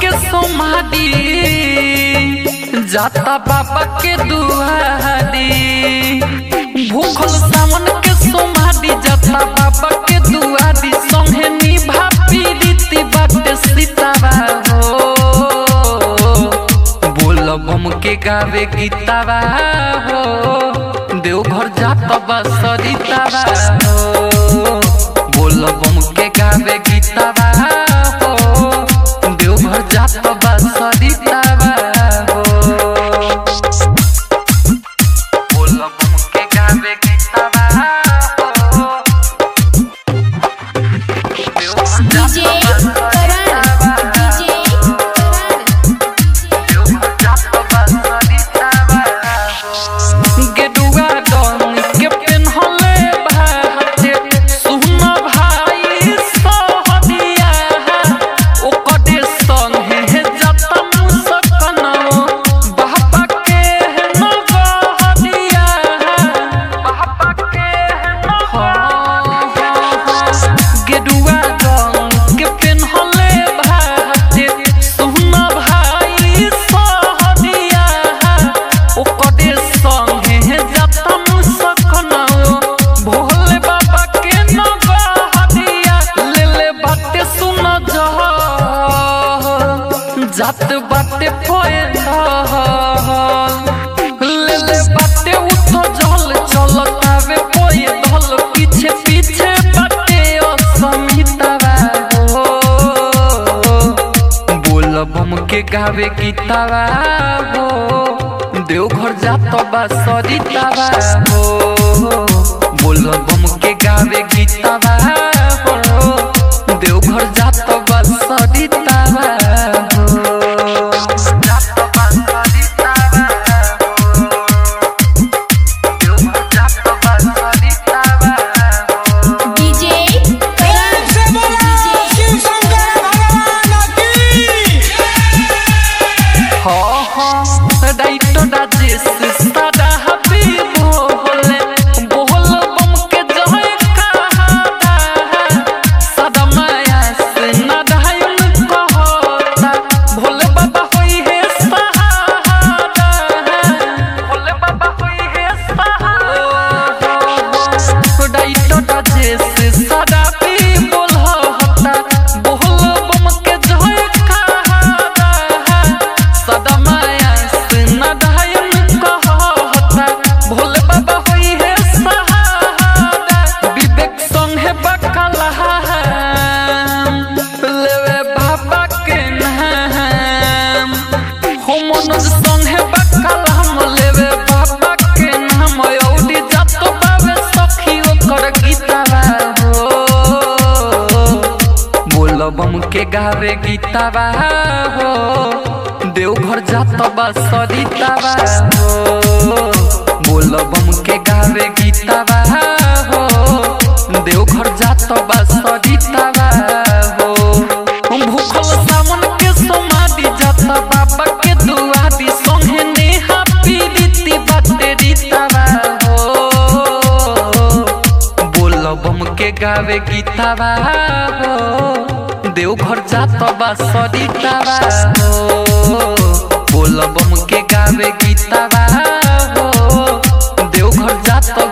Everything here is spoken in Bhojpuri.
के सोमादी जाता बाबा के दुआरी भूखल सावन के सोमादी जाता बाबा के दुआरी संगे निभा पीड़ित बाटे सीतावा हो बोल बम के गावे गीतावा हो देवघर जात बा सरितावा हो बोल बम के गावे गीतावा हो देवघर जात बा सरितावा हो बोल बम के गावे गीतावा हो देवघर जात डीजे बा करण सरितावा डीजे करण गेडुआ डन के पेन्हले भाते सुन भाई सहदिया ओकरे संगे जता मुसकनो बाबा के न गहदिया बाबा के न गेडुआ डन के पेन्हले भाते सुन भाई सहदिया ओकरे संगे जता मुसकनो भोले बाबा के न गहदिया ले ले बाते सुन जह जात बाटे पैदल ले ले बाटे उठ जल चलतावे पैदल पीछे पीछे बाटे असमितावा हो बोल बम के गावे गीतावा हो देवघर जात बा सरितावा हो बोल बम के गावे गीतावा हो देवघर जात बा सरितावा हो जात बा सरितावा हो देवघर जात बा सरितावा हो डीजे करण से बोला शिव शंकर भगवान की हाँ हाँ राइटो राजेश सादा हबी बोले बोल बम के जय कहादा सदा माया से ना दहायुन कहता भोले बाबा होई है सहारा भोले बाबा होई है सहारा राइटो राजेश सादा भी बोलता बोल बम के जय कहादा सदा माया से न दहायन कहता भोले बाबा होई है सहारा विवेक संगे बकला लेवे बाबा के नाम हो मनोज संगे बकला हम लेवे बाबा के नाम औडी जात बाबे सखी ओकर गीतावा हो बोल बम के गावे गीतावा हो देवघर जात बा सरितावा हो बोल बम के गावे गीतावा हो देवघर जात बा सरितावा हो भूखल सावन के समाधि जात बाबा के दुआरी संगे नेहा पीड़िती बाटे रीतावा हो बोल बम के गावे गीतावा हो देवघर जात बा सरितावा हो बोल बम के गावे गीतावा हो देवघर जात